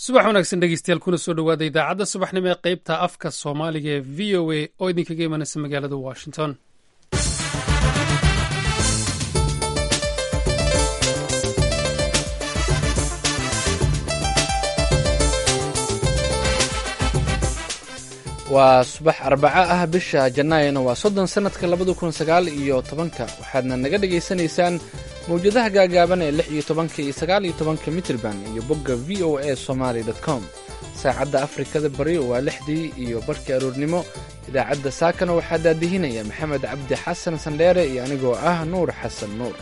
subax wanaagsan dhegeystayaal kuna soo dhowaada idaacadda subaxnimo ee qaybta afka soomaaliga ee v o a oo idinkaga imanaysa magaalada washington waa subax arbaco ah bisha janaayona waa soddon sannadka labada kun sagaal iyo tobanka waxaadna naga dhagaysanaysaan mawjadaha gaagaaban ee lix iyo tobanka iyo sagaal iyo tobanka mitrban iyo bogga v o a somaly com saacadda afrikada bari waa lixdii iyo barhkii aroornimo idaacadda saakana waxaa daadihinaya maxamed cabdi xasan sandheere iyo anigoo ah nuur xasan nuur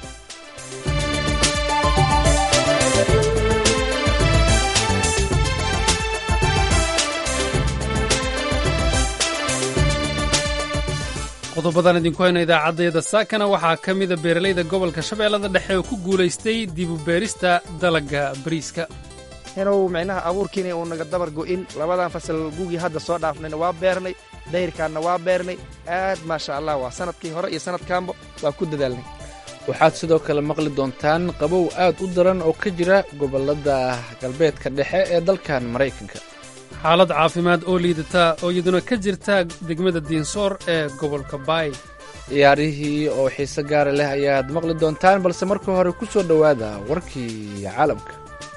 qodobadan idinku hayno idaacaddayada saakana waxaa ka mida beeralayda gobolka shabeellada dhexe oo ku guulaystay dibu beerista dalagga bariiska inuu micnaha abuurkiina uu naga dabar go'in labadan fasal gugii hadda soo dhaafnayna waa beernay dayrkaanna waa beernay aad maasha allah waa sanadkii hore iyo sanadkaanba waa ku dadaalnay waxaad sidoo kale maqli doontaan qabow aad u daran oo ka jira gobollada galbeedka dhexe ee dalkan maraykanka xaalad caafimaad oo liidata oo iyaduna ka jirta degmada diinsoor ee gobolka baay ciyaarihii oo xiise gaara leh ayaad maqli doontaan balse marka hore ku soo dhowaada warkii caalamka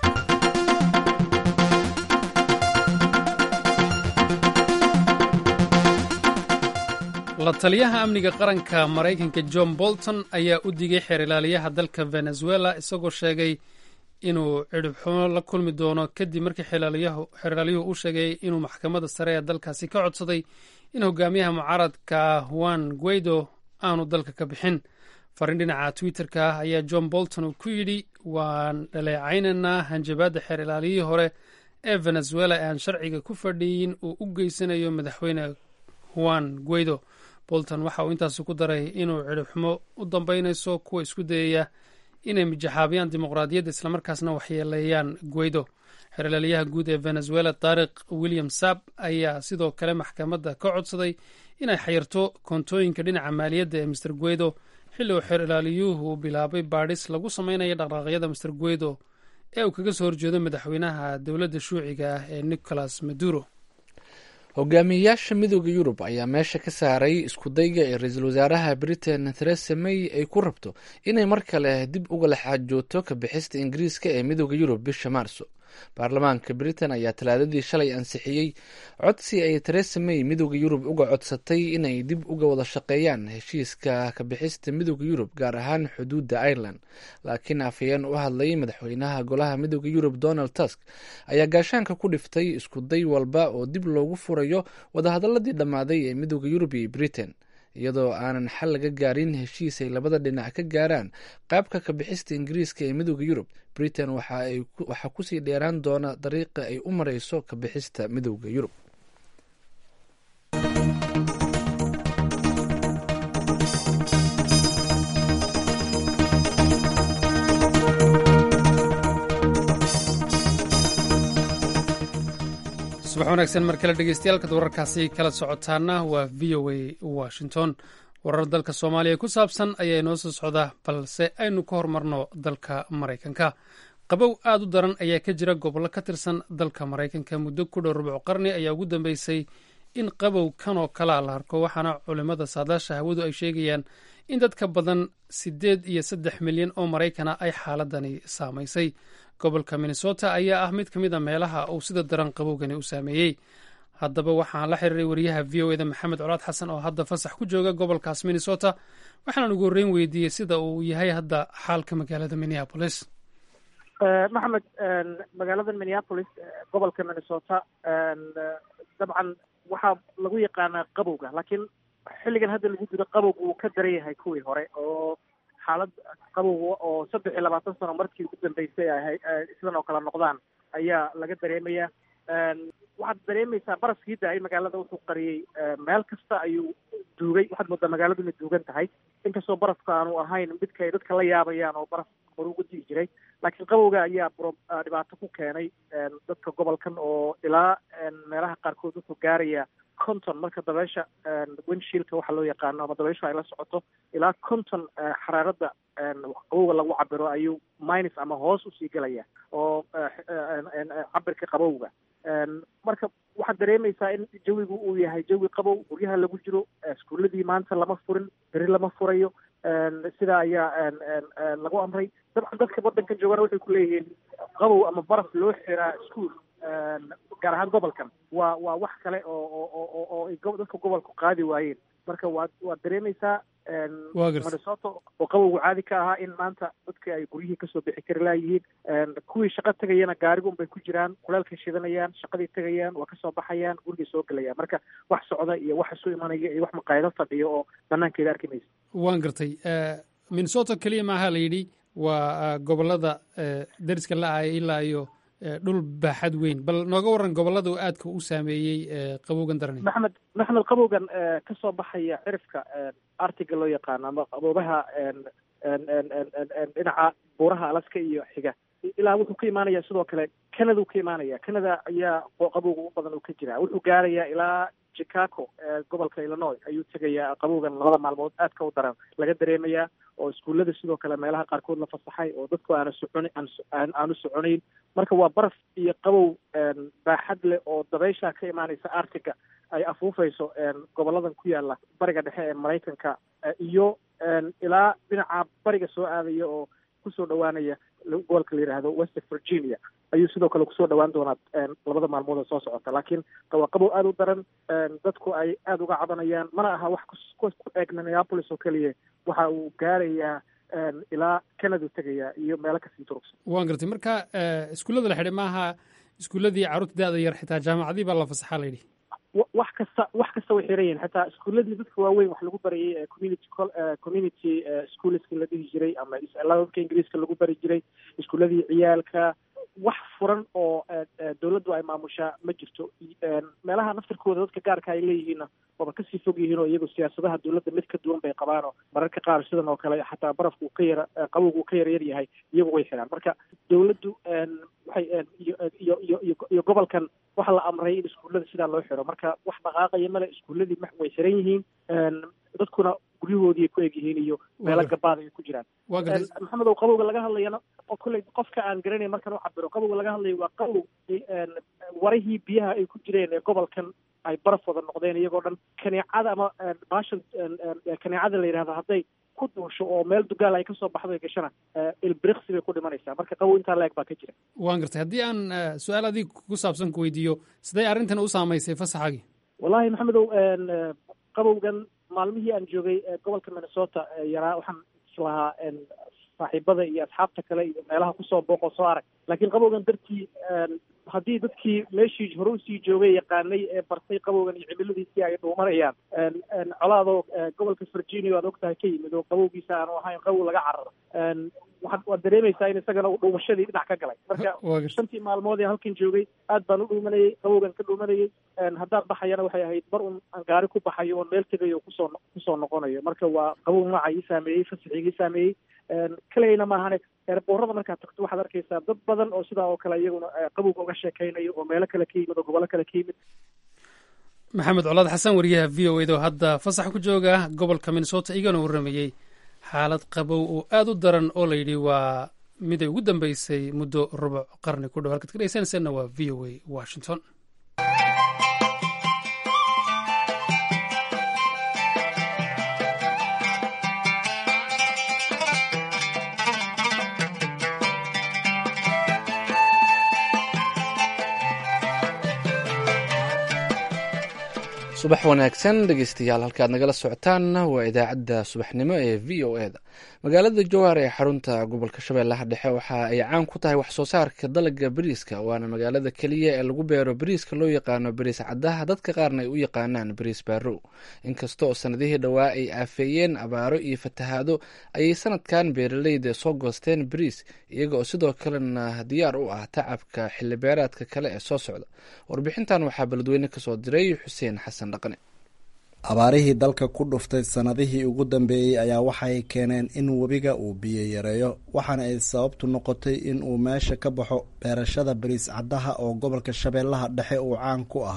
la taliyaha amniga qaranka maraykanka john bolton ayaa u digay xeer ilaaliyaha dalka venezuela isagoo sheegay inuu cidhibxumo la kulmi doono kadib markii xeeraalyuhu u sheegay inuu maxkamadda sare ee dalkaasi ka codsaday in hogaamiyaha mucaaradka juan guaido aanu dalka ka bixin fariin dhinaca twitter-ka ah ayaa john bolton uu ku yidhi waan dhaleecaynaynaa hanjabaadda xeer ilaaliyihii hore ee venezuela ee aan sharciga ku fadhiyin uu u geysanayo madaxweyne juan guaido bolton waxa uu intaasi ku daray inuu cidhibxumo u dambeynayso kuwa isku dayaya inay mijaxaabiyaan dimuqraadiyadda islamarkaasna waxyeeleeyaan guaido xeerlaaliyaha guud ee venezuela taariq william sab ayaa sidoo kale maxkamadda ka codsaday inay xayirto koontooyinka dhinaca maaliyadda ee master guaido xilli uu xeer ilaaliyuhu bilaabay baadhis lagu sameynaya dhaqdhaqaaqyada master guaido ee uu kaga soo horjeedo madaxweynaha dowladda shuuciga ah ee nicolas maduro hogaamiyeyaasha midooda yurub ayaa meesha ka saaray iskudayga ee ra-iisul wasaaraha britain theresa may ay ku rabto inay mar kale dib uga laxaajooto ka bixista ingiriiska ee midooda yurub bisha maarso baarlamaanka britain ayaa talaadadii shalay ansixiyey codsi ay theresa may midooda yurub uga codsatay inay dib uga wada shaqeeyaan heshiiska ka bixista midooda yurub gaar ahaan xuduudda ireland laakiin afhayeen u hadlayay madaxweynaha golaha midooda yurub donald tusk ayaa gaashaanka ku dhiftay iskuday walba oo dib loogu furayo wadahadaladii dhammaaday ee midooda yurub iyo britain iyadoo aanan xal laga gaarin heshiis ay labada dhinac ka gaaraan qaabka ka bixista ingiriiska ee midooda yurub britain waxaa kusii dheeraan doona dariiqa ay u mareyso ka bixista midooda yurub subax wanaagsan mar kale dhegeystayaal wararkaasi kala socotaana waa v o a washington warar dalka soomaaliya ku saabsan ayaa inoo soo socda balse aynu ka hormarno dalka maraykanka qabow aad u daran ayaa ka jira gobollo ka tirsan dalka maraykanka muddo ku dhow rubuc qarni ayaa ugu dambeysay in qabow kan oo kalea la arko waxaana culimmada saadaasha hawadu ay sheegayaan in dadka badan siddeed iyo saddex milyan oo maraykana ay xaaladani saamaysay gobolka minnesota ayaa ah mid ka mid a meelaha uu sida daran qabowgani u saameeyey haddaba waxaan la xiriiray wariyaha v o eda maxamed colaad xasan oo hadda fasax ku jooga gobolkaas minnesota waxaan ugu horreyn weydiiyey sida uu yahay hadda xaalka magaalada minneapolis maxamed magaalada minneapolis gobolka minnesota dabcan waxaa lagu yaqaanaa qabowga laakiin xilligan hadda lagu jiro qabowga wuu ka daran yahay kuwii hore oo xaalad qabowga oo saddex iyo labaatan sano markii ugu dambeysay ahay sidan oo kale noqdaan ayaa laga dareemayaa waxaad dareemaysaa baraskii da-ay magaalada wuxuu qariyey meel kasta ayuu duugay waxaad moodaa magaaladu inay duugan tahay inkastoo barafka aanu ahayn midka ay dadka la yaabayaan oo baraf hore uga digi jiray laakiin qabowga ayaa bro dhibaato ku keenay dadka gobolkan oo ilaa meelaha qaarkood wuxuu gaaraya conton marka dabeesha windshielka waxa loo yaqaano ama dabeeshu ay la socoto ilaa conton xaraarada qabowga lagu cabiro ayuu minus ama hoos usii gelaya oo cabirka qabowga marka waxaad dareemaysaa in jawigu uu yahay jawi qabow guryaha lagu jiro iskuuladii maanta lama furin beri lama furayo sidaa ayaa lagu amray dabcan dadka waddanka joogana waxay ku leeyihiin qabow ama baraf loo xiraa iskuol gaar ahaan gobolkan waa waa wax kale oo oo oo dadka gobolku qaadi waayeen marka waad waad dareemaysaa minnesota oo qabowgu caadi ka ahaa in maanta dadka ay guryihii kasoo bixi kari laayihiin kuwii shaqo tegayana gaarigun bay ku jiraan kuleelkay shidanayaan shaqadii tegayaan waa kasoo baxayaan gurigay soo gelayaan marka wax socda iyo wax isu imanaya iyo wax maqaayado fadhiyo oo banaankeeda arki maysa waan gartay minnesota keliya maaha la yidhi waa gobolada dariska la-aya ilaa iyo dhul baaxad weyn bal nooga waran gobolada uu aadka u saameeyey qabowgan darani maxamed maxamed qabowgan ka soo baxaya cirifka artiga loo yaqaano ama qaboobaha dhinaca buuraha alaska iyo xiga ilaa wuxuu ka imaanaya sidoo kale canada uu ka imaanaya canada ayaa qabowga u badan uu ka jira wuxuu gaarayaa ilaa chicago gobolka illinois ayuu tegayaa qabowgan labada maalmood aadka u daran laga dareemayaa oo iskuullada sidoo kale meelaha qaarkood la fasaxay oo dadku aana socon aanu soconayn marka waa baraf iyo qabow baaxad leh oo dabeysha ka imaanaysa artiga ay afuufayso goboladan ku yaala bariga dhexe ee maraykanka iyo ilaa dhinaca bariga soo aadaya oo kusoo dhawaanaya gobolka la yidhaahdo west virginia ayuu sidoo kale kusoo dhawaan doonaa labada maalmood oo soo socota laakiin waa qabow aada u daran dadku ay aada uga cabanayaan mana aha wax ku eeg minneapolis oo keliya waxa uu gaarayaa ilaa canada tegaya iyo meelo kasii durugsan waan gartay marka iskuullada la xidhay maaha iskuulladii carruurta da-da yar xitaa jaamacadii baa la fasaxaa la yidhi wax kasta wax kasta way xiran yihin xataa iskuuladii dadka waaweyn wax lagu barayay community community schoolska la dhihi jiray ama dadka ingiriiska lagu bari jiray iskuuladii ciyaalka wax furan oo dawladdu ay maamushaa ma jirto meelaha naftirkooda dadka gaarka ay leeyihiinna waaba kasii fog yihiin oo iyagu siyaasadaha dawladda mid ka duwan bay qabaanoo mararka qaar sidan oo kale xataa barafku uu ka yara qabowgu uu ka yar yar yahay iyagu way xiraan marka dawladdu waxay iyo iyo iyo iyo gobolkan waxa la amray in iskuullada sidaa loo xiro marka wax dhaqaaqaya male iskuulladii way xiran yihiin dadkuna guryahoodii ay ku eg yihiin iyo meelo gabaad ay ku jiraan maxamed ow qabowga laga hadlayana kolley qofka aan garanay markan u cabiro qabowga laga hadlayo waa qabow warihii biyaha ay ku jireen ee gobolkan ay baraf wada noqdeen iyagoo dhan kaneecada ama baashan kaneecada la yidhahdo hadday ku duusho oo meel dugaal ay kasoo baxdo ay gashana ilbriqsi bay ku dhimanaysaa marka qabow intaa la-eg baa ka jira waan gartay haddii aan su-aal adiga ku saabsan ku weydiiyo sidee arrintan u saamaysay fasaxaagii wallahi maxamedow qabowgan maalmihii aan joogay gobolka minnesota yaraa waxaan islahaa saaxiibada iyo asxaabta kale iyo meelaha kusoo booqo soo arag laakiin qabowgan dartii haddii dadkii meeshii hore usii joogay yaqaanay ee bartay qabowgan iyo cimiladiisii ay dhuumanayaan colaadoo gobolka virginia waad ogtahay ka yimid oo qabowgiisa aanu ahayn qabow laga cararo waxaad waad dareemaysaa in isagana uu dhuumashadii dhinac ka galay marka shantii maalmood ee halkan joogay aad baan u dhuumanayay qabowgan ka dhuumanayay haddaan baxayana waxay ahayd mar un aan gaari ku baxayo oon meel tegayo kusoo kusoo noqonayo marka waa qabow nooca ii saameeyey fasaxigii saameeyey kaligayna maahane eerboorada markaad tagto waxaad arkaysaa dad badan oo sidaa oo kale iyaguna qabowga uga sheekaynayo oo meelo kale ka yimid oo gobollo kale ka yimid maxamed colaad xasan wariyaha v o eda oo hadda fasax ku jooga gobolka minnesota igana warramayey xaalad qabow oo aada u daran oo layidhi waa miday ugu dambeysay muddo rubuc qarni ku dhow halkaad ka dhegeysanaysaanna waa v o a washington subax wanaagsan dhegeystayaal halkaad nagala socotaan waa idaacadda subaxnimo ee v o e da magaalada jowhar ee xarunta gobolka shabeellaha dhexe waxa ay caan ku tahay wax soo saarka dalaga bariiska waana magaalada keliya ee lagu beero bariiska loo yaqaano bariis caddaha dadka qaarna ay u yaqaanaan bariis baarow inkasta oo sanadihii dhowaa ay aafeeyeen abaaro iyo fatahaado ayay sanadkan beeraleyda soo goosteen bariis iyaga oo sidoo kalena diyaar u ah tacabka xilibeeraadka kale ee soo socda warbixintan waxaa beledweyne kasoo diray xuseen xasan abaarihii dalka ku dhuftay sannadihii ugu dambeeyey ayaa waxay keeneen in webiga uu biyo yareeyo waxaana ay sababtu noqotay in uu meesha ka baxo beerashada bariis caddaha oo gobolka shabeellaha dhexe uu caan ku ahaa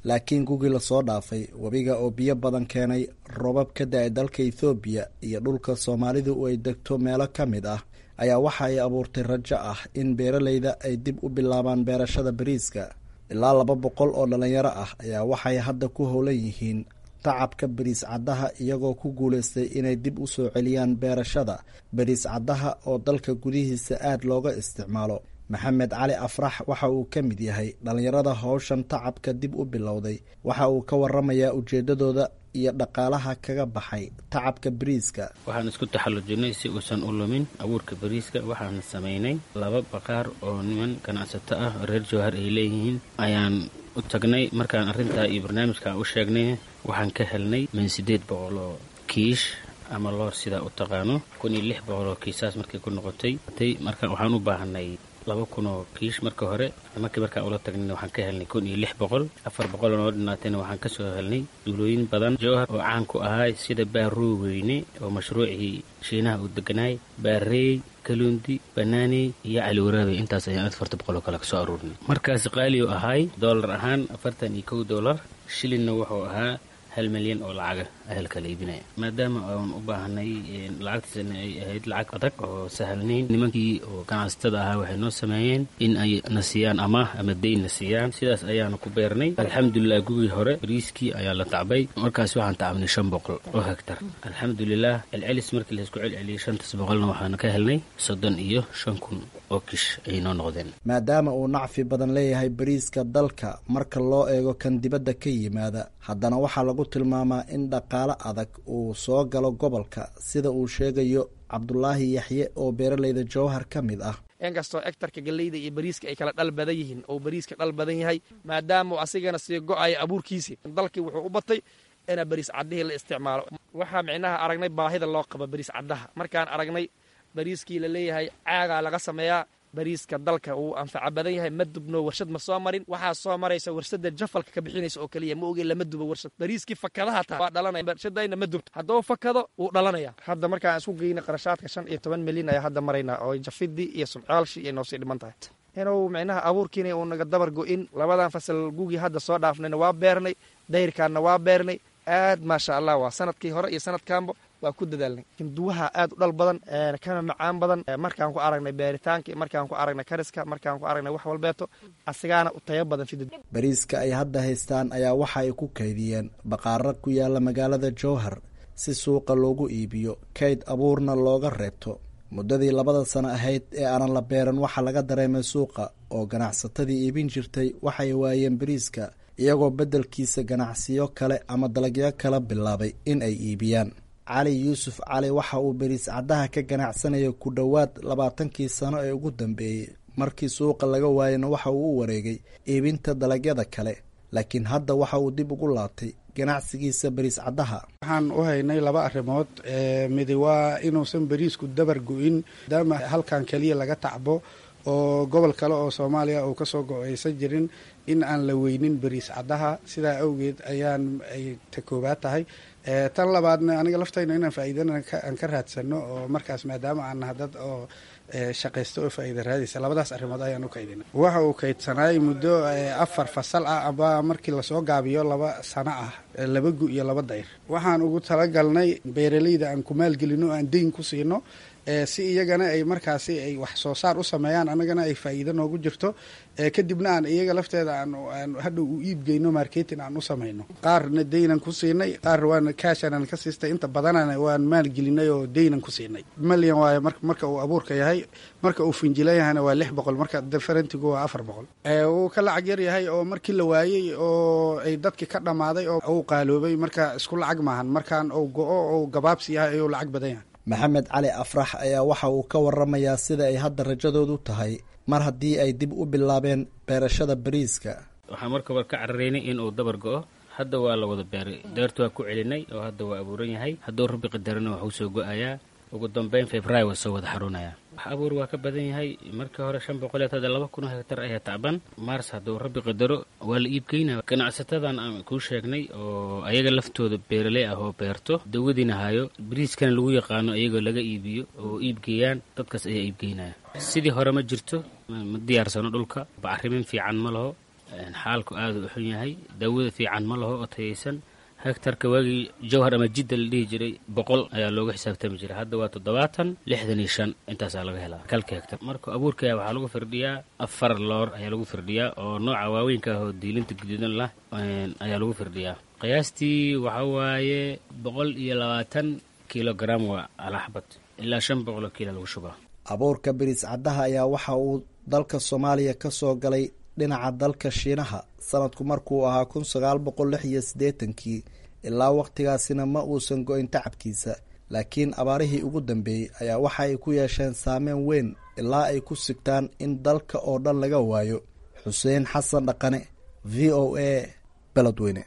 laakiin gugii lasoo dhaafay webiga oo biyo badan keenay robab ka da-ay dalka ethoobiya iyo dhulka soomaalidu ay degto meelo ka mid ah ayaa waxa ay abuurtay rajo ah in beeraleyda ay dib u bilaabaan beerashada bariiska ilaa laba boqol oo dhalinyaro ah ayaa waxay hadda ku howlan yihiin tacabka bariis caddaha iyagoo ku guulaystay inay dib u soo celiyaan beerashada bariis caddaha oo dalka gudihiisa aada looga isticmaalo maxamed cali afrax waxa uu ka mid yahay dhallinyarada howshan tacabka dib u bilowday waxa uu ka waramayaa ujeedadooda iyo dhaqaalaha kaga baxay tacabka bariiska waxaan isku taxallujinay si uusan u lumin abuurka bariiska waxaan samaynay laba baqaar oo niman ganacsato ah reer jowhar ay leeyihiin ayaan u tagnay markaan arrintaa iyo barnaamijkan u sheegnay waxaan ka helnay min siddeed boqol oo kiish ama loor sidaa u taqaano kun iyo lix boqol oo kiisaas markay ku noqotay marka waxaan u baahanay laba kun oo kiish marka hore markii markaan ula tagnayna waxaan ka helnay kun iyo lix boqol afar boqol oo noo dhinaatayna waxaan ka soo helnay duulooyin badan jowhar oo caan ku ahaa sida baaruu weyne oo mashruucii shiinaha uu deganaay baareey kaluundi banaaney iyo caliwaraabe intaas ayaan afarta boqol oo kale kasoo aruurinay markaasi qaali u ahaay doolar ahaan afartan iyo kow doolar shilinna wuxuu ahaa hal milyan oo lacaga ahelka la iibinaya maadaama aan u baahanay lacagtiisana ay ahayd lacag adag oo sahalnayn nimankii oo ganacsatada ahaa waxay noo sameeyeen in ay na siiyaan amaah ama deyn na siiyaan sidaas ayaana ku beernay alxamdulilah gugii hore bariiskii ayaa la tacbay markaas waxaan tacabnay shan boqol oo hegtar alxamdulilah celcelis markii laysku celceliyay shantaas boqolna waxaana ka helnay soddon iyo shan kun oo kish ayay noo noqdeen maadaama uu nacfi badan leeyahay bariiska dalka marka loo eego kan dibadda ka yimaada haddana waxaa lagu tilmaamaa in dhaqaale adag uu soo galo gobolka sida uu sheegayo cabdulaahi yaxye oo beeraleyda jowhar ka mid ah inkastoo egtarka galleyda iyo bariiska ay kala dhal badan yihiin oo bariiska dhal badan yahay maadaama asigana sii go-aya abuurkiisii dalkii wuxuu u batay ina bariis caddihii la isticmaalo waxaa micnaha aragnay baahida loo qaba bariis caddaha markaan aragnay bariiskii la leeyahay caagaa laga sameeyaa bariiska dalka uu anfaca badan yahay ma dubno warshad ma soo marin waxaa soo maraysa warshada jafalka ka bixinaysa oo keliya ma oge lama dubo warshad bariiskii fakadaha taa waa dhalanaya warshadayna ma dubto hadduu fakado wuu dhalanaya hadda markaan isku geyna qarashaadka shan iyo toban milyan ayaa hadda maraynaa oo jafidii iyo sumcaalshii ay noosii dhiman tahay inuu micnaha abuurkiina uu naga dabar go-in labadan fasal gugii hadda soo dhaafnayna waa beernay dayrkaanna waa beernay aad maasha allah waa sanadkii hore iyo sanadkaanba waa ku dadaalnay hinduwaha aad u dhal badan kana macaan badan markaan ku aragnay beeritaanka markaan ku aragnay kariska markaan ku aragnay wax walbeeto asigaana u tayo badan fidid bariiska ay hadda haystaan ayaa waxa ay ku kaydiyeen baqaaro ku yaala magaalada jowhar si suuqa loogu iibiyo kayd abuurna looga reebto muddadii labada sano ahayd ee aanan la beeran waxaa laga dareemay suuqa oo ganacsatadii iibin jirtay waxay waayeen bariiska iyagoo beddelkiisa ganacsiyo kale ama dalagyo kala bilaabay in ay iibiyaan cali yuusuf cali waxa uu beriis caddaha ka ganacsanaya ku dhowaad labaatankii sano ee ugu dambeeyey markii suuqa laga waayana waxa uu u wareegay iibinta dalagyada kale laakiin hadda waxa uu dib ugu laabtay ganacsigiisa beriis caddaha waxaan u haynay laba arrimood midi waa inuusan beriisku dabar go-in maadaama halkan keliya laga tacbo oo gobol kale oo soomaaliya uu kasoo go-aysan jirin in aan la weynin beriis caddaha sidaa awgeed ayaan ay ta koobaad tahay tan labaadna aniga laftayna inaan faa'iidana aan ka raadsano oo markaas maadaama aan naha dad oo shaqaysta oo faa'iida raadaysa labadaas arrimood ayaan u kaydina waxa uu kaydsanaay muddo afar fasal ah aba markii lasoo gaabiyo laba sano ah laba gu iyo laba dayr waxaan ugu talagalnay beeraleyda aan ku maalgelino aan deyn ku siino si iyagana ay markaasi ay wax soo saar u sameeyaan annagana ay faa'iido noogu jirto kadibna aan iyaga lafteeda aan hadhow u iibgeyno marketing aan u samayno qaarna deynan ku siinay qaar waan kaashanan ka siistay inta badanana waan maalgelinay oo deynan ku siinay malyan waayo marka uu abuurka yahay marka uu finjila yahayna waa lix boqol marka differentigu waa afar boqol wuu ka lacag yar yahay oo markii la waayey oo ay dadkii ka dhammaaday oo uu qaaloobay marka isku lacag maahan markaan uu go-o ou gabaabsi yahay ayuu lacag badan yahay maxamed cali afrax ayaa waxa uu ka waramayaa sida ay hadda rajadoodu tahay mar haddii ay dib u bilaabeen beerashada bariiska waxaan marka hore ka cararaynay inuu dabar go-o hadda waa la wada beeray deertu waa ku celinay oo hadda waa abuuran yahay hadduu rabbi qadarana waxuu soo go-ayaa ugu dambeyn february waa soo wada xaruunaya wax abuur waa ka badan yahay markii hore shan boqoleed hadda laba kun oo hektar ayaa tacban mars hadduu rabbi qadaro waa la iibgeynaya ganacsatadan aan kuu sheegnay oo ayaga laftooda beeraley ah oo beerto dawadiina hayo bariiskana lagu yaqaano iyagoo laga iibiyo oo iibgeeyaan dadkaas ayaa iibgeynaya sidii hore ma jirto ma diyaarsano dhulka bacrimin fiican ma laho xaalku aada u xun yahay daawada fiican ma laho oo tayaysan hektarka waagii jawhar ama jidda la dhihi jiray boqol ayaa looga xisaabtami jiray hadda waa toddobaatan lixdan iyo shan intaasaa laga helaa kalka hektar marka abuurka waxaa lagu firdhiyaa afar loor ayaa lagu firdhiyaa oo nooca waaweynka ah oo diilinta guduudan lah ayaa lagu firdhiyaa qiyaastii waxaa waaye boqol iyo labaatan kilogram waa alaxbad ilaa shan boqoloo kiila lagu shubaa abuurka biriis caddaha ayaa waxa uu dalka soomaaliya ka soo galay dhinaca dalka shiinaha sanadku markuu ahaa kun sagaal boqol lix iyo siddeetankii ilaa wakhtigaasina ma uusan go-in tacabkiisa laakiin abaarihii ugu dambeeyey ayaa waxa ay ku yeesheen saameyn weyn ilaa ay ku sigtaan in dalka oo dhan laga waayo xuseen xasan dhaqane v o a beledweyne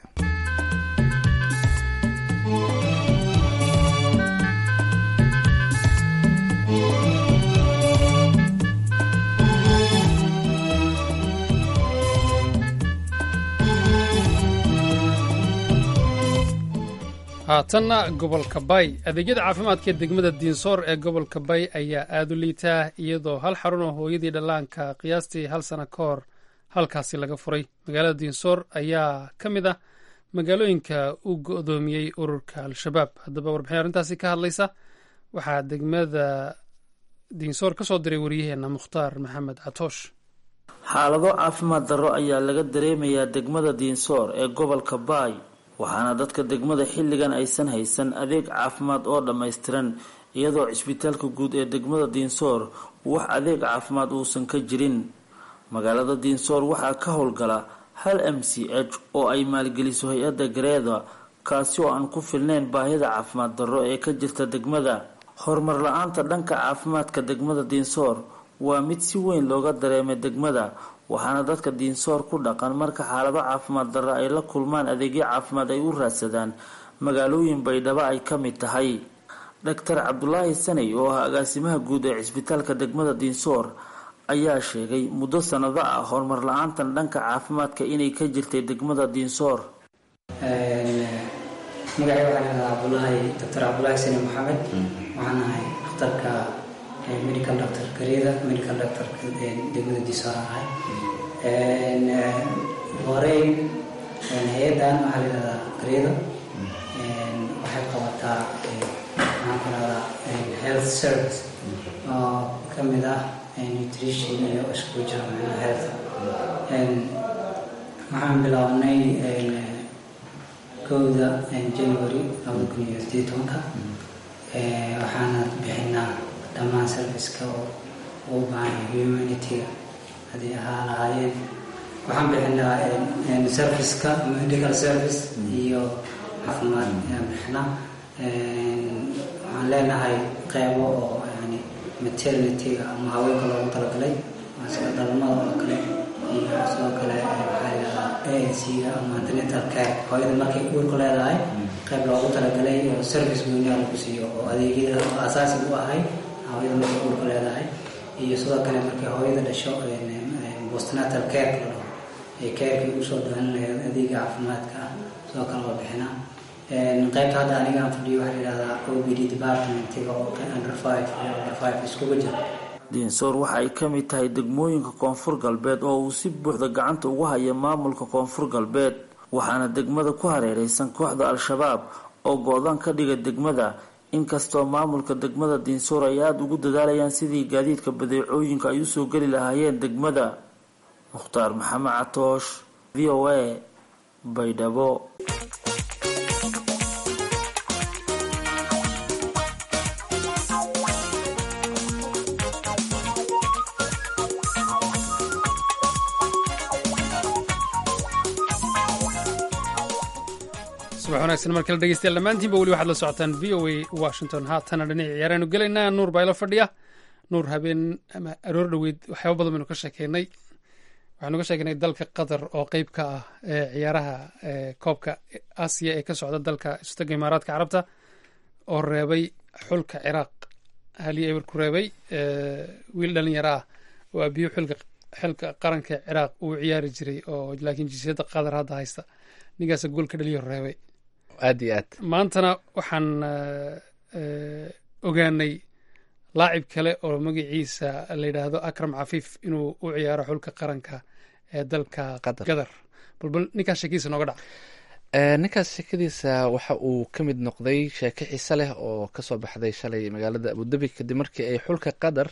haatanna gobolka bay adeegyada caafimaadka ee degmada diinsoor ee gobolka bay ayaa aada u liitaa iyadoo hal xarun oo hooyadii dhallaanka qiyaastii hal sano ka hor halkaasi laga furay magaalada diinsoor ayaa ka mid ah magaalooyinka u go-doomiyey ururka al-shabaab haddaba warbixin arrintaasi ka hadlaysa waxaa degmada diinsoor ka soo diray waryaheena mukhtaar maxamed catoosh xaalado caafimaad darro ayaa laga dareemayaa degmada diinsoor ee gobolka baay waxaana dadka degmada xilligan aysan haysan adeeg caafimaad oo dhammaystiran iyadoo cisbitaalka guud ee degmada diinsoor wax adeeg caafimaad uusan ka jirin magaalada diinsoor waxaa ka howlgala hal m c h oo ay maalgeliso hay-adda gareeda kaasi oo aan ku filnayn baahida caafimaad darro ee ka jirta degmada horumar la-aanta dhanka caafimaadka degmada diinsoor waa mid si weyn looga dareemay degmada waxaana dadka diinsoor ku dhaqan marka xaalado caafimaad darra ay la kulmaan adeegyo caafimaad ay u raadsadaan magaalooyin baydhabo ay ka mid tahay dhaktar cabdulaahi sanay oo ah agaasimaha guud ee cisbitaalka degmada diinsoor ayaa sheegay muddo sanado ah horumar la-aantan dhanka caafimaadka inay ka jirtay degmada diinsoor magacay waxaa lahaa cabdulaahi doctor cabdulaahi sani maxamed waxaan ahay dhakhtarka medical doctor gareeda medical doctor degmada diinsoor ahay horey hay-adan waxaa la yihahdaa gareeda waxay qabataa maxaan ku rahdaa health service oo ka mid ah nutrition iyo iskugu jira macnaha health waxaan bilownay kowda january labada kun iyo sideed tobanka waxaana bixinaa dhammaan serviceka oo ugu baahan humanity-ga haddii ahaa lahaayeen waxaan bixinaa serviceka medical service iyo caafimaad ayaan bixinaa waxaan leenahay qeybo oo yani maternity-ga ama haweenka loogu talagalay sida dhalmada oo kale iyo sidoo kale waxaa layihahdaa a n c-ga ama antenatal care hooyada markay uurka leedahay qeyb loogu talagalay oo service gooniha lagu siiyo oo adeegyada oo asaasi u ahay hooyada markay uurka leedahay iyo sidoo kale markay hooyada dhasho postnatal care la dhaho ee carekii usoo doonan lahayd adeega caafimaadka ah sidoo kale waa bixinaa qaybta hadda aniga aan fadhiyo waxaa yidhahdaa o b d departmentiga oo under five iyo under five iskuga jira diinsoor waxa ay ka mid tahay degmooyinka koonfur galbeed oo uu si buuxda gacanta ugu haya maamulka koonfur galbeed waxaana degmada ku hareereysan kooxda al-shabaab oo go-daan ka dhiga degmada inkastoo maamulka degmada diinsoor ay aada ugu dadaalayaan sidii gaadiidka badeecooyinka ay usoo geli lahaayeen degmada mukhtaar maxamed catoosh v o a baydhabo subax wanaagsan markale dhegeystayaal dhammaantiinba weli waxaad la socotaan v o a washington haatana dhinaci ciyaaraanu gelaynaa nuur baa ila fadhiya nuur habeen ama aroor dhoweyd waxyaaba badan baynu ka sheekeynay waxaanu ka sheekeynay dalka qatar oo qeyb ka ah ee ciyaaraha koobka aasiya ee ka socda dalka istaga imaaraadka carabta oo reebay xulka ciraaq halii eber ku reebay wiil dhalinyaro ah oo abiyo xilka xilka qaranka ciraaq uu ciyaari jiray oo laakiin jinsiyadda qatar hadda haysta ninkaasa goolka dhaliyo reebay aad iyo aad maantana waxaan ogaanay laacib kale oo magaciisa la yidhaahdo akram cafiif inuu u ciyaaro xulka qaranka ee dalka Qatar. gadar balbal ninkaas sheekiisa nooga dhac Eh, ninkaas sheekadiisa waxa uu ka mid noqday sheeko xiise leh oo kasoo baxday shalay magaalada abudabi kadib markii ay xulka qatar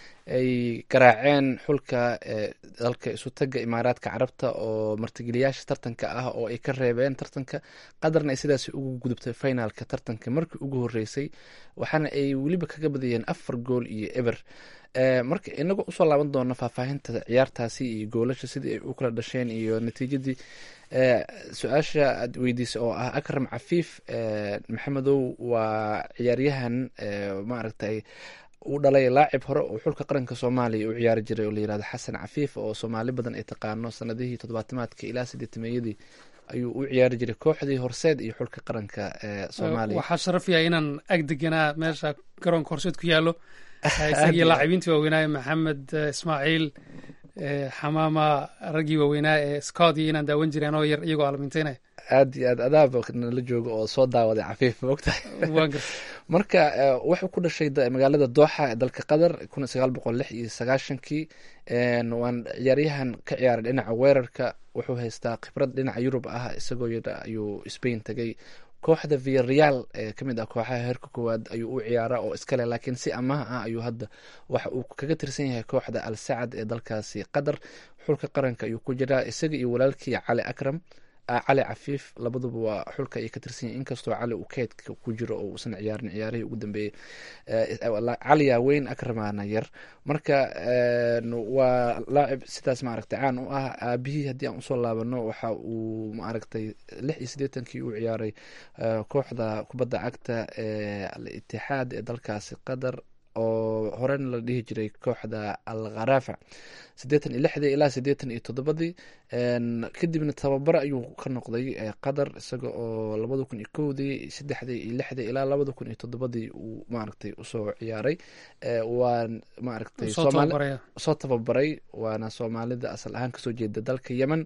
ay garaaceen xulka eh, dalka isu taga imaaraadka carabta oo martigeliyaasha tartanka ah oo ay ka reebeen tartanka qatarna ay sidaas ugu gudubtay finalka tartanka markii ugu horeysay waxaana ay weliba kaga badiyeen afar gool iyo eber Eh, marka inagoo usoo laaban doono faahfaahinta ciyaartaasi iyo goolasha sidii ay u kala dhasheen iyo natiijadii Eh, su-aasha aad weydiisay oo ah akram cafiif eh, maxamedow waa ciyaaryahan eh, maaragtay uu dhalay laacib hore oo xulka qaranka soomaaliya u ciyaari jiray oo la yirahdo xasan cafiif oo soomaali badan ay taqaano sanadihii toddobaatamaadka ilaa sideetameeyadii ayuu u ciyaari jiray kooxdii horseed iyo xulka qaranka ee soomaaliya waxaa sharaf yahay inaan ag deganaa meesha garoonka horseed ku yaallo isagii laacibiintii waaweynaa maxamed eh, ismaaciil eh, xamaama raggii waaweynaa ee scott iyo inaan daawan jireen oo yar iyagoo alminteynaya aad iyo aad adaaba nala jooga oo soo daawaday cafiif maogtahay waan gartay marka eh, wuxuu ku dhashay da- magaalada dooxa ee dalka qatar kun sagaal boqol lix iyo sagaashankii En waan ciyaaryahan ka ciyaaray dhinaca weerarka wuxuu haystaa khibrad dhinaca yurub ah isagoo yar ayuu spain tagay kooxda viareal ee kamid ah kooxaha heerka koowaad ayuu u ciyaaraa oo iskale laakiin si amaha ah ayuu hadda waxa uu kaga tirsan yahay kooxda al sacad ee dalkaasi qatar xulka qaranka ayuu ku jiraa isaga iyo walaalkii cali akram ah, cali cafiif labaduba waa xulka ay ka tirsan yihin inkastoo cali uu keydka ku jiro oo uusan ciyaarin ciyaarihii ugu dambeeyey Eh, caliya weyn akramana yar marka en, waa laacib sidaas maaragtay caan u ah aabihii haddii aan usoo laabano waxa uu maaragtay lix iyo siddeetankii u ciyaaray eh, kooxda kubadda cagta ee al itixaad ee dalkaasi qatar oo horena la dhihi jiray kooxda al kharafa siddeetan iyo lixdii ilaa siddeetan iyo toddobadii En, kadibna tababar ayuu ka noqday eh, qatar isaga oo labada kun iyo kowdii saddexdii iyo lixdii ilaa labada kun iyo toddobadii uu maaragtay usoo ciyaaray Eh, waa maaragtay soo Soomaali- tababaraya soo tababaray waana soomaalida asal ahaan kasoo jeeda dalka yemen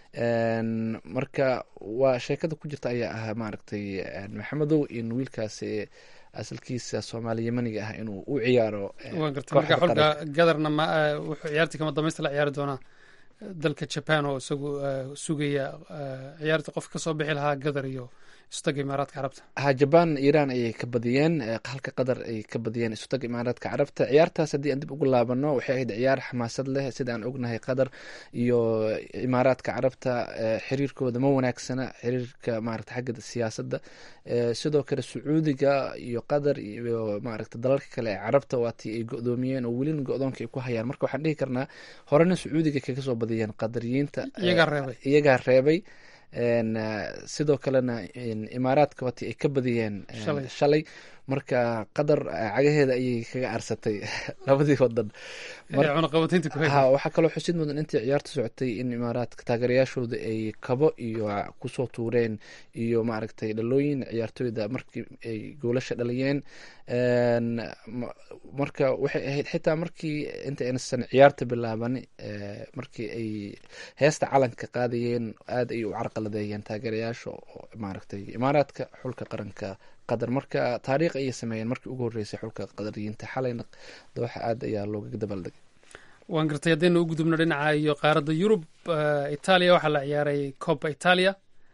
En, marka waa sheekada ku jirta ayaa ahaa maaragtay en, maxamedow in wiilkaasi asalkiisa soomaali yemeniga ah inuu u ciyaaro eh, waan gartay marka kooxda xulka qaranka. gadarna ma eh, wuxuu ciyaartii kama dambaysta la ciyaari doonaa eh, dalka japan oo isagu eh, sugaya eh, ciyaarta qof ka soo bixi lahaa gadar iyo istaga imaaraadka carabta ha jaban iran ayay ka badiyeen eh, halka qatar ay ka badiyeen isutaga imaaraadka carabta ciyaartaas haddii aan dib ugu laabano waxay ahayd ciyaar xamaasad leh sida aan ognahay qatar iyo imaaraadka carabta eh, xiriirkooda ma wanaagsana xiriirka maaragta xagga siyaasadda Eh, sidoo kale sacuudiga iyo qatar iyo maaragta dalalka kale ee carabta waatii ay go-doomiyeen oo welina go-doonka ay ku hayaan marka waxaan dhihi karnaa horena sacuudiga kaga soo badiyeen qadariyiinta eh, iyagaa reebay iyagaa reebay En, eh, sidoo kalena en, imaaraadka waati ay ka badiyeen en, Shalay. shalay marka qatar eh, cagaheeda ayay kaga arsatay labadii wadan Mar- ee cunaqabataynta ku ha hayay waxaa kaloo xusid mudan intii ciyaarta socotay in imaaraadka taageerayaashooda ay kabo iyo kusoo tuureen iyo maaragtay dhalooyin ciyaartooyda markii ay goolasha dhaliyeen En, ma- marka waxay ahayd xitaa markii inta aynasan ciyaarta bilaaban eh, markii ay heesta calanka qaadayeen aad ay u carqaladeeyeen taageerayaasha oo maaragtay imaaraadka xulka qaranka qatar marka taariikh ayay sameeyeen markii ugu horeysay xulka qadariyiinta xalayna dooxa aad ayaa looga dabaldegay waan gartay haddaynu u gudubno dhinaca iyo qaaradda yurub eh, italia waxaa la ciyaaray copa italia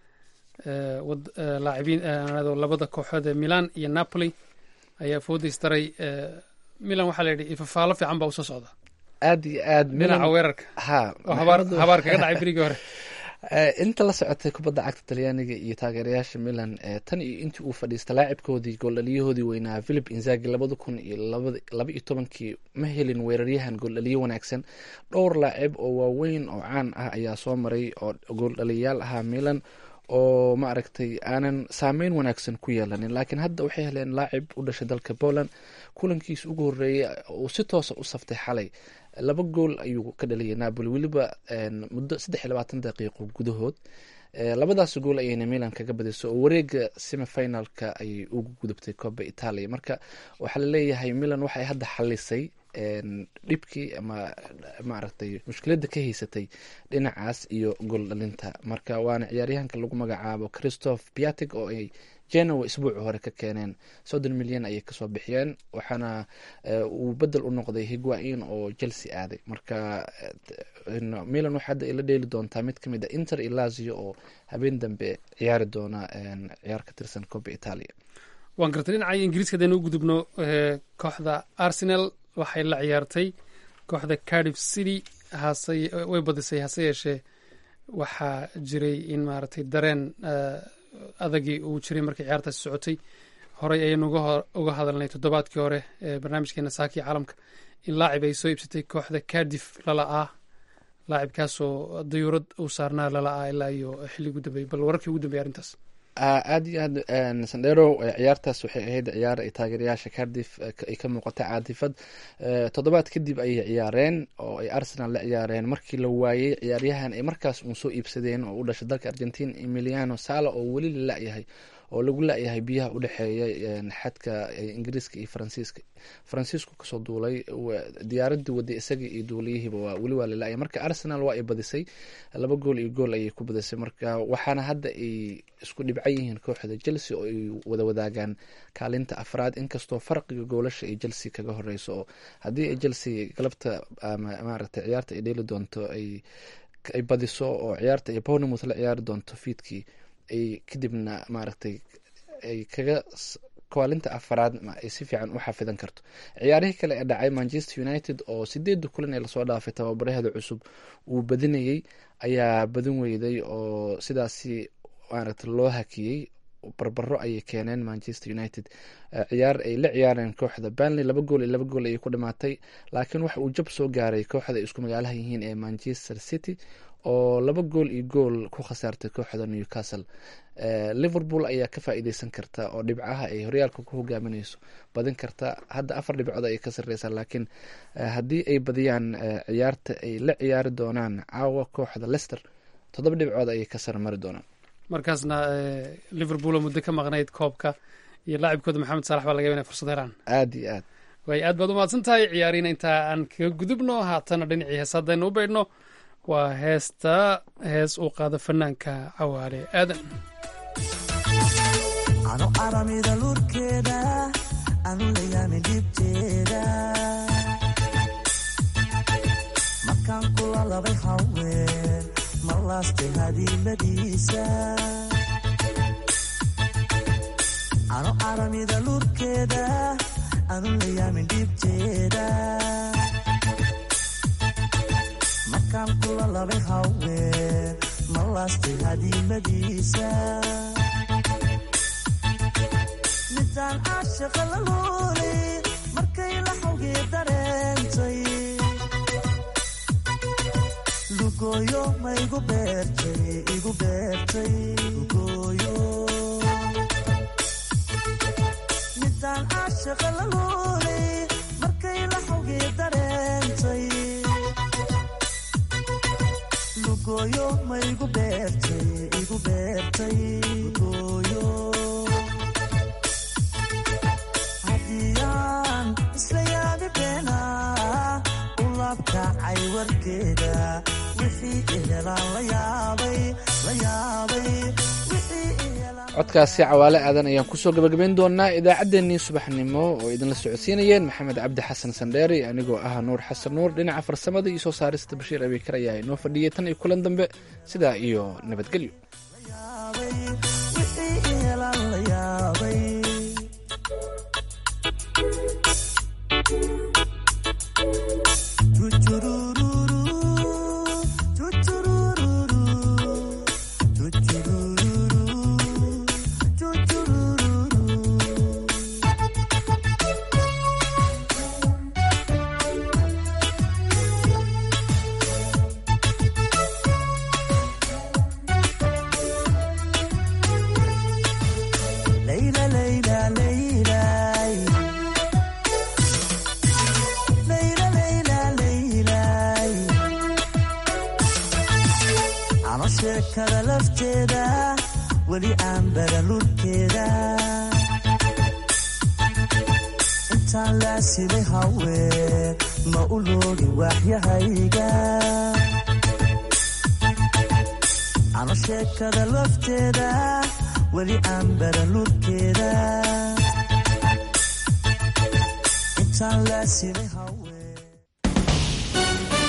eh, wad- eh, laacibiin eh, aan idhaahdo labada kooxood ee milan iyo napoli ayaa foodaystaray eh, milan waxaa la yidhi ifafaalo fiican baa usoo socda aad iyo aad dhinaca Milan- weerarka ha oo habaar Maxamedu- habaar kaga dhacay berigii hore Eh, inta la socotay kubadda cagta talyaaniga iyo taageerayaasha milan eh, tan iyo intii uu fadhiista laacibkoodii gooldhaliyahoodii weynaa philip inzagi labada kun iyo labada- laba iyo tobankii ma helin weeraryahan gooldhaliyo wanaagsan dhowr laacib oo waaweyn oo caan ah ayaa soo maray oo gooldhaliyayaal ahaa milan oo maaragtay aanan saameyn wanaagsan ku yeelanin laakiin hadda waxay heleen laacib u dhashay dalka poland kulankiisa ugu horeeyay uu si toosa u saftay xalay laba gool ayuu ka dhaliyay napoli weliba en, muddo saddex iyo labaatan daqiiqo gudahood Eh, labadaas gool ayayna milan kaga badisay oo wareega semifinalka ayay ugu gudubtay coba italia marka waxaa laleeyahay milan waxay hadda xalisay dhibkii ama maaragtay mushkiladda ka haysatay dhinacaas iyo gool dhalinta marka waana ciyaaryahanka lagu magacaabo christoph piatig oo ay genoa isbuuci hore ka keeneen soddon milyan ayay kasoo bixiyeen waxaana uu bedel u noqday higuain oo chelsea aaday marka milan waxaa hadda ila dheeli doontaa mid kamid a inter iyo lazio oo habeen dambe ciyaari doona ciyaar ka tirsan coba italia waan gartay dhinaca ingiriiska hadaynu u gudubno kooxda arsenal waxay la ciyaartay kooxda cardiff city hase way badisay hase yeeshee waxaa jiray in maaragtay dareen adagii uu jiray markii ciyaartaasi socotay horey ayaynu uga hadalnay toddobaadkii hore ee barnaamijkeena saakii caalamka in laacib ay soo iibsatay kooxda cardiff lala-ah laacibkaasoo dayuurad uu saarnaa lala-ah ilaa iyo xilli ugu dambeeyey bal wararkii ugu dambeeyay arrintaas aada iyo aad sandero ciyaartaas waxay ahayd ciyaar ay taageerayaasha cardiff ay ka muuqata caadifad toddobaad kadib ayay ciyaareen oo ay arsenal la ciyaareen markii la waayey ciyaaryahan ay markaas uun soo iibsadeen oo u dhashay dalka argentin emiliano sala oo weli la la-yahay oo lagu la-yahay biyaha udhexeeya xadka ingiriiska iyo faransiiska faransiisku kasoo duulay diyaaradii waday isaga iyo duuliyihiiba waa weli waa lalaya marka arsenal waa ay badisay laba gool iyo gool ayay ku badisay marka waxaana hadda ay isku dhibcan yihiin kooxda chelsea oo ay wada wadaagaan kaalinta afraad inkastoo farqiga goolasha ay chelsea kaga horeyso oo haddii ay chelsea galabta maaragtay ciyaarta ay dheeli doonto ay ay badiso oo ciyaarta ay bournemouth la ciyaari doonto fiidkii ay kadibna maaragtay ay kaga kaalinta afaraad ay si fiican u xafidan karto ciyaarihii kale ee dhacay manchester united oo sideeda kulan ee lasoo dhaafay tababaraheeda cusub uu badinayey ayaa badin weyday oo sidaasi maaragtay loo hakiyey barbaro ayay keeneen manchester united ciyaar ay la ciyaareen kooxda banley laba gool iyo laba gool ayay ku dhamaatay laakiin waxa uu jab soo gaaray kooxda ay isku magaalaha yihiin ee manchester city oo laba gool iyo gool ku khasaartay kooxda newcastle liverpool ayaa ka faa-iideysan karta oo dhibcaha ay horyaalka ku hogaamineyso badin karta hadda afar dhibcood ayay ka sareysaa laakiin haddii ay badiyaan ciyaarta ay la ciyaari doonaan caawa kooxda lester toddoba dhibcood ayay ka sarmari doonaan markaasna liverpool oo muddo ka maqnayd koobka iyo laacibkooda maxamed saalax baa laga yaba inay fursad helaan aada iyo aad way aad baad umahadsan tahay ciyaariina intaa aan kaga gudubno haatana dhinacii hees haddaynu u baydhno waa heesta hees uu qaado fanaanka cawaale aadan ano aramida lurkeeda anu layaamin dhibteeda markaan kula labay haween ma laastay hadiimadiisa ano aramida lurkeeda anu layaamin dhibteeda markaan kula labay haween ma laastay hadiimadiisa midaan caashaqa la luulay markay la xawgii dareentay lugooyo ma igu beertay igu beertay lugooyo midaan caashaqa la luulay markay la xawgii dareentay lugooyo ma igu beertay igu beertay lugooyo hadiyaan isla yaabi beena u laabkacay warkeeda wixii ihelaan la yaabay la yaabay wixii ihelaan codkaasi cawaale aadan ayaan kusoo gabagabayn doonaa idaacaddeenii subaxnimo oo idinla socodsiinayeen maxamed cabdi xasan sandheeri anigoo ah nuur xasan nuur dhinaca farsamada iyo soo saarista bashiir abiikar ayaa inoo fadhiyay tan iyo kulan dambe sidaa iyo nabadgelyo wixii ihelaan la yaabay Layla, layla, laylay. Layla, layla, laylay. Ano sheekada lafteeda weli aan bara lurkeeda intaan laasimay haween ma u loogi waaxyahayga ano sheekada lafteeda weli aan baran lurkeeda intaan laasimay